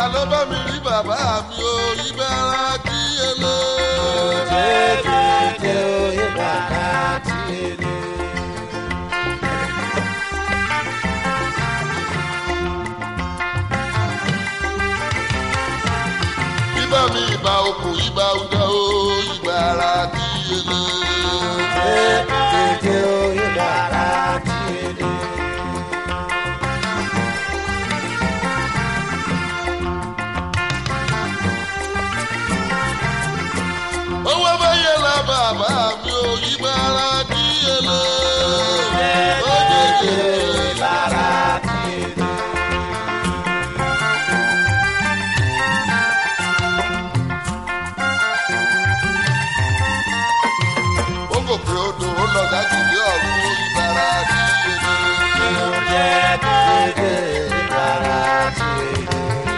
ló bá mi rí bàbá mi o ìbára kí ele. Jẹ́jẹ́jẹ́ oyè bàrà tí èlé. Ibà mi ìbà okùn ìbà ọdẹ o ìbára kí ele. Jẹ́jẹ́jẹ́ oyè bàrà tí èlé. Owó bẹ́yẹ la bàbá mi o ìbára kí ele. Ó jẹjẹ. Oyè bàrà tí èlé. Ó gòkè odò ó lọ dájúlé ọ̀run ìbára kí ele. Jẹ́jẹ́jẹ́ oyè bàrà tí èlé.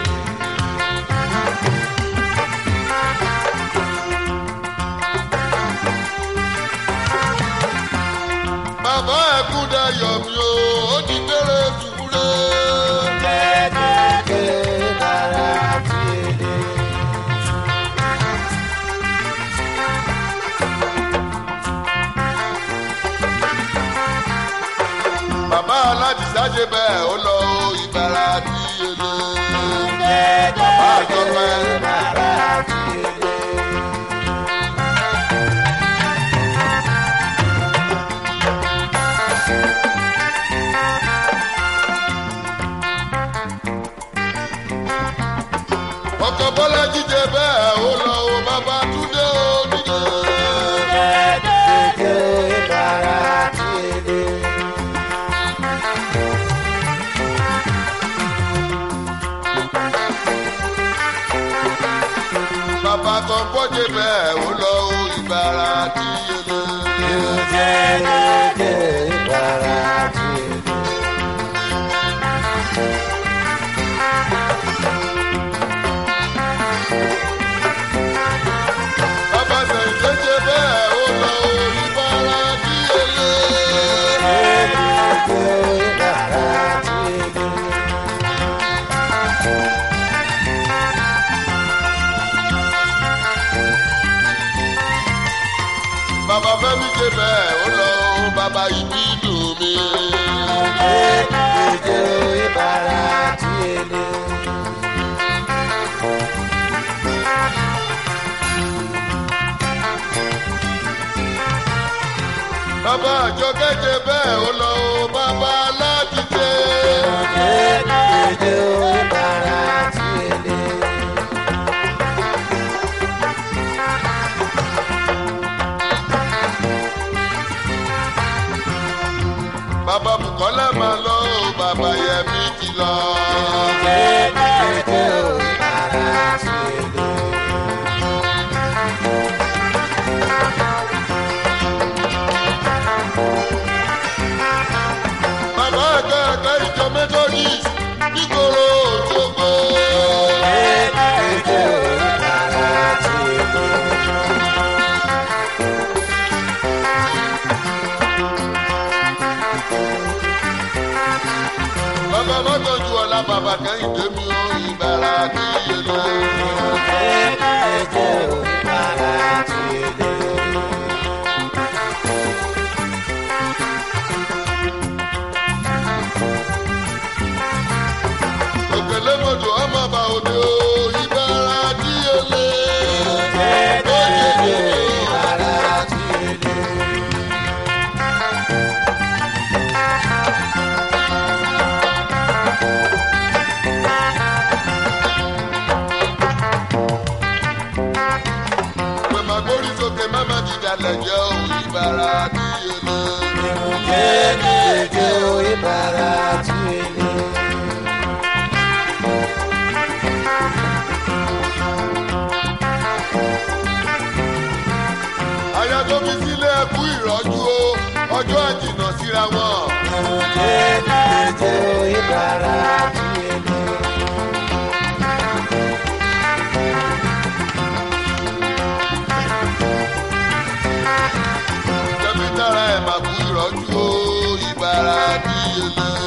Bàbá ẹ̀kún dayọ̀ mi o, ó ti délé dùbúlé. Jẹ́jẹ́jẹ́ oyè bàrà tí èlé. Bàbá aládìsá ṣe bẹ́ẹ̀ ó lọ o ìbára kí ele. Jẹ́jẹ́jẹ́ àjọpẹ́. oyè bàrà tí èlé. Ọkọ̀ bọ́lá jíjẹ bẹ́ẹ̀ ó lọ o bàbá túndé o nílé. Jẹ́jẹ́jẹ́ oyè bàrà tí èlé. Bàbá kan bọ́jẹ bẹ́ẹ̀ ó lọ o ìbára kí ele. Jẹ́jẹ́jẹ́ oyè bàrà tí èlé. Bàbá sẹ̀yìn jẹ́jẹ́ bẹ́ẹ̀ ó lọ o ìbára kí ele. Jẹ́jẹ́jẹ́ oyè bàrà tí èlé. Bàbá Fẹ́mi ṣe bẹ́ẹ̀ ó lọ o bàbá ìbí dùn mí. Jẹ́jẹ́jẹ́ oyè bàrà tí èlé. Bàbá àjọ kẹ́jẹ bẹ́ẹ̀ ó lọ o bàbá aládìjẹ. Jẹ́jẹ́jẹ́ oyè bàrà tí èlé. Bàbá Bùkọ́lá máa lọ o bàbá Yẹmí ti lọ. Jẹ́jẹ́jẹ́ oyè bàrà tí èlé. Bàbá ẹ̀ka ẹ̀ka ìjọ Methodist nígboro Òṣogbo. Jẹ́jẹ́jẹ́ oyè bàrà tí èlé. Bàbá Mọ́tòjú ọ̀la bàbá Kẹ́hìndé mi ò ìbára kí ele. Jẹ́jẹ́jẹ́ oyè bàrà tí èlé. Òkèlè mọ̀jọ ọmọ bá òde o ìbára kí ele. Jẹ́jẹ́jẹ́ oyè bàrà tí èlé. Pèmà gbórí sókè mẹ́mà dìdàlẹ̀ jẹ́ o ìbára kí ele. Jẹ́jẹ́jẹ́ oyè bàrà tí èlé. Aya tó fi sílé ẹkú ìrọ́jú o, ọjọ́ àjìnà síra wọn. Jẹ́jẹ́jẹ́ oyè bàrà tí èlé. Tẹ̀mí tára ẹ̀ máa kú ìrọ́jú o, ìbára kí ele.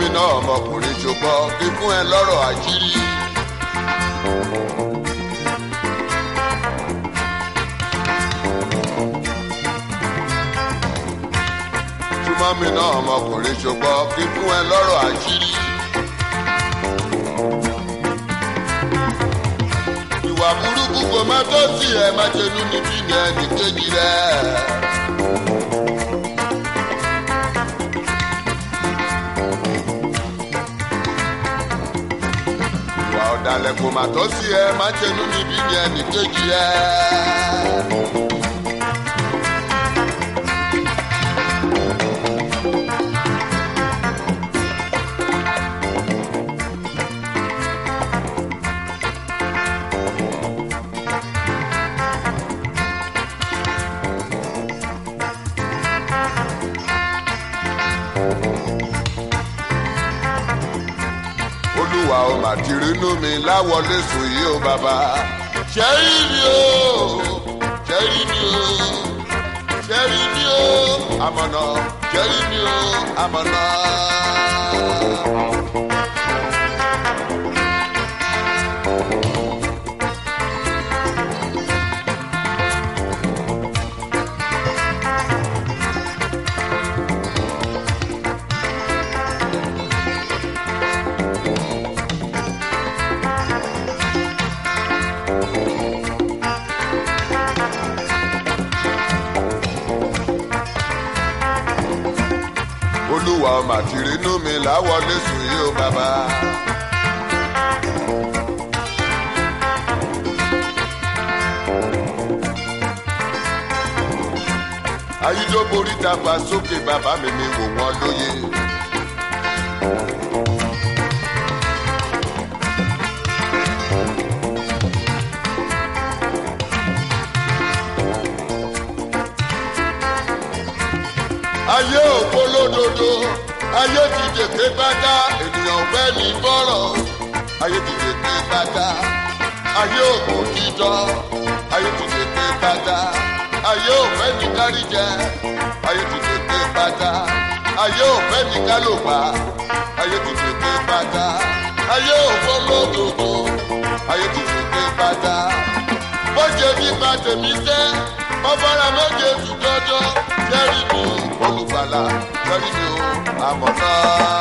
mi náà ọmọkùnrin ṣùgbọ́n kí fún ẹ lọ́rọ̀ àṣírí. súnmọ́ mi náà ọmọkùnrin ṣùgbọ́n kí fún ẹ lọ́rọ̀ àṣírí. ìwà burúkú kò má tó sí ẹ má ṣe nú níbí ní ẹnì kejì rẹ. ìwà ọ̀dàlẹ̀ kò má tó sí ẹ má ṣe nú níbí ní ẹnì kejì rẹ. olúwa o mà ti rínú mi láwọlé sùn yìí o bàbá. ṣẹ́rí mi o ṣẹ́rí mi o ṣẹ́rí mi o àmọ̀nà ṣẹ́rí mi o àmọ̀nà. olúwa o mà ti rínú mi láwọlé sùn yìí o bàbá. ayídóborí dàgbà sókè bàbá mi mi wò wọ́n lóye. ayé òpolódodo ayé ti dèké bàtà ènìyàn fẹ́ ní bọ́rọ̀ ayé ti dèké bàtà ayé òkú dídọ́ ayé ti dèké bàtà ayé òfẹ́ ní káríjẹ ayé ti dèké bàtà ayé òfẹ́ ní kálòpá ayé ti dèké bàtà ayé òpolódodo ayé ti dèké bàtà bọ́jẹ̀ nípa tèmi sẹ́ ọ̀fọ̀rà méje tù dọ́dọ́ jẹ́rì mi ò olùgbàlà jẹ́rì mi ò àmọ̀ná.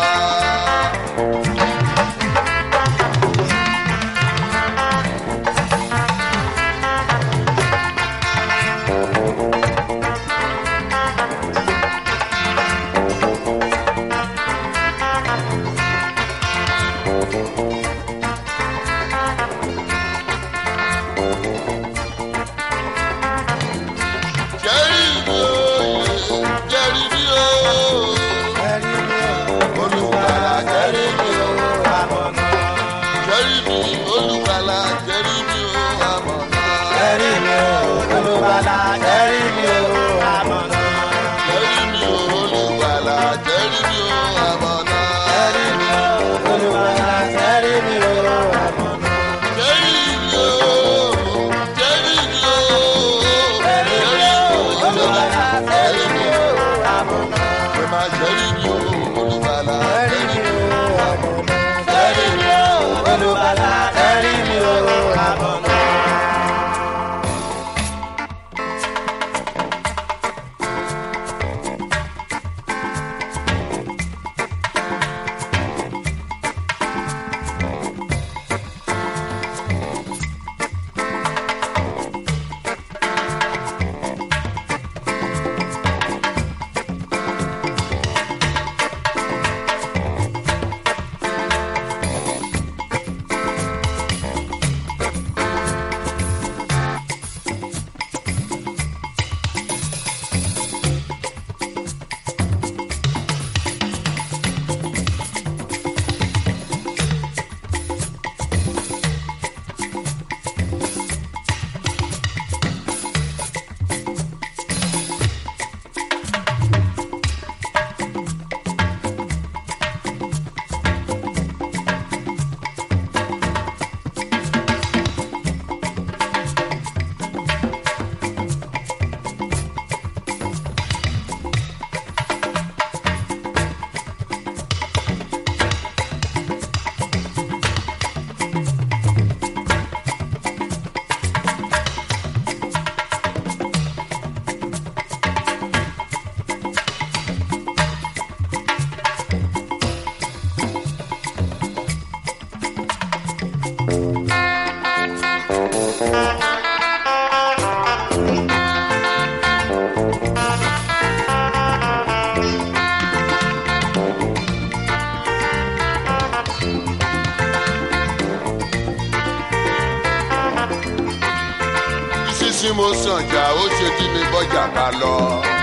jẹ́rì mi ò jẹ́rì mi ò Ẹ̀rí mi ò, olùgbàlà jẹ́rì mi ò àmọ̀nà. jẹ́rì mi olùgbàlà jẹ́rì mi ò àmọ̀ná. Ẹ̀rí mi ò, olùbàlà. Ẹ̀rí mi ò, àmọ̀nà. jẹ́rì mi ò olùgbàlà jẹ́rì mi ò àmọ̀ná. Ẹ̀rí mi ò, olùbàlà. Ẹ̀rí mi ò, àmọ̀nà. jẹ́rì mi ò jẹ́rì mi ò Ẹ̀rí mi ò, olùbàlà. Ẹ̀rí mi ò, àmọ̀nà. ẹ máa jẹ́rì mi ò olùgbàlà Ẹ̀rí mi ò, àmọ̀nà. Ẹ̀rí mi ò, olùbàlà. Ẹ̀rí mi ò, àmọ̀nà. mo sànjà ó ṣe tí mi bọ́jà ká lọ.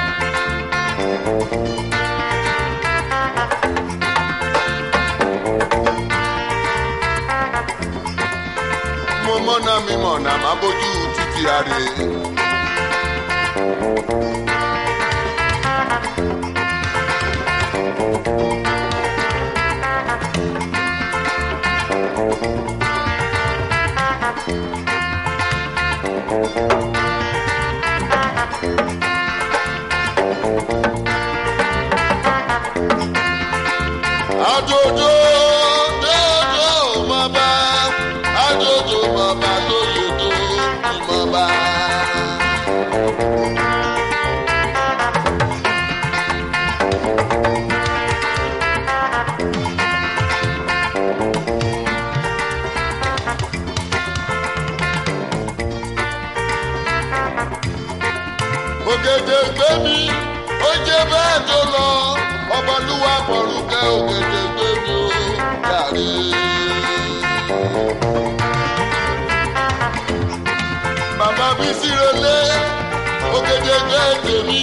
mo mọ́nà mi mọ̀nà má bójú títí àrè. Adodo dodo mọba adodo mọba lóyodo ìmọba. Ògèdè gbé mi, ó jẹ́ bẹ́ẹ̀ tó lọ, ọbọlúwa bọ̀rùkẹ́ ògèdè gbé mi ó yàrá. Bàbá mi sírelé, ògèdè gbé tèmi.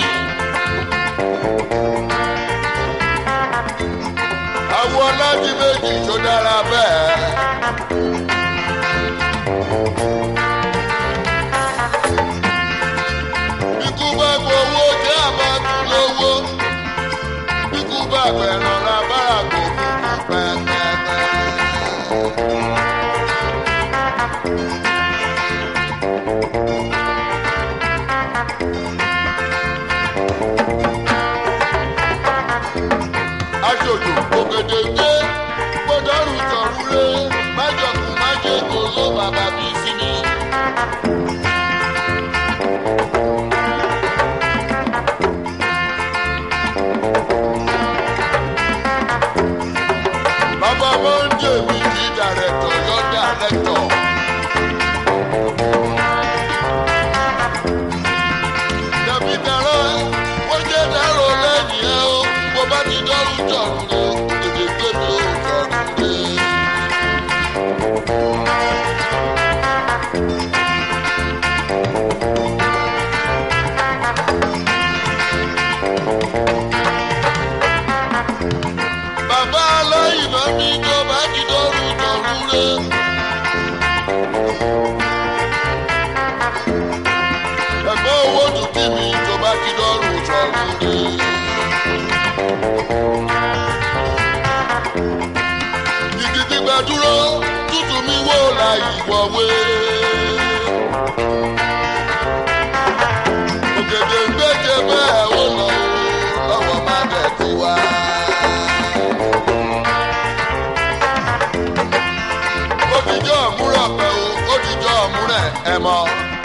Àwọ̀ ọlọ́dún méjì tó dára bẹ́ẹ̀. Bíkú bá gbowó jẹ́ àbájú lówó. Bíkú bá gbẹ̀ràn lábára kò kúkú pẹ́pẹ́pẹ́. Aṣojú ògèdè gbé gbọdọ̀rù tọ̀rúlé májọ̀kú májèkó ló bàbá bí sí mi. Bàbá Mọ́ndé mi kì í dàrẹ́tọ̀ yọ dàrẹ́tọ̀. Dàbí dàrọ́ wọ́n jẹ́ dàrọ́ lẹ́yìn ẹ̀ o, bó bá ti dọ́rù jọ̀rù lé, èdè gbé mi ò jọ̀rù lé. Bàbá aláìná mi tó bá ti dọ́rù jọ̀rù lé. Ẹ̀gbọ́n owó dùkú mi tó bá ti dọ́rù jọ̀rù lé. Igi gbígbà dúró, tútù mi wò la ìwọ̀wé. Ògèdè ń gbèjè bẹ́ẹ̀ ó lọ o, lọ́wọ́ má bẹ̀ ti wá. Odijọ́ múrọ̀ pẹ̀ o, odijọ́ múrẹ̀ ẹ̀ mọ́.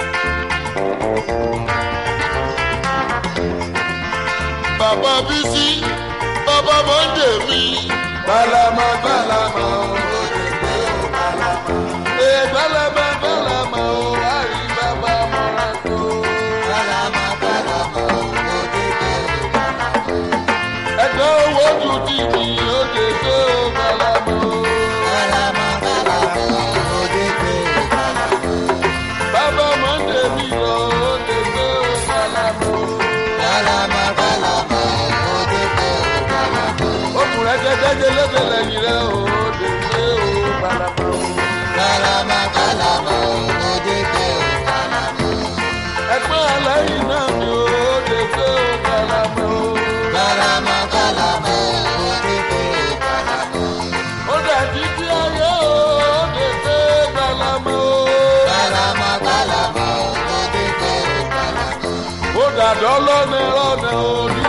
Bàbá Bísí, bàbá Mọ́ndé mi. Bálàmà bálàmà o, lóde pé o bálàmà. Ee bálàmà bálàmà o, àrí bàbá mọ́ra tó. Bálàmà bálàmà òde pé o bálàmà. Ẹgbẹ́ owó tún ti mi, lóde pé o bálàmà o. Bálàmà bálàmà òde pé o bálàmà. Bàbá Mọ́ndé mi lọ, lóde pé o bálàmà o. Bálàmà bálàmà òde pé o bálàmà. Okùnrin jẹjẹjẹ lóde lẹ́yìn rẹ̀ o, lóde pé o bálàmà o. Bálàmà bálàmà òde pé o bálàmà. Ẹgbẹ́ aláìní náà mi ò lóde pé o bálàmà o. Bálàmà bálàmà òde pé o bálàmà. Ó dàbí tí ayé o, lóde pé bálàmà o. Bálàmà bálàmà òde pé o bálàmà. ó dàdọ́ lọ́nà lọ́nà ó ní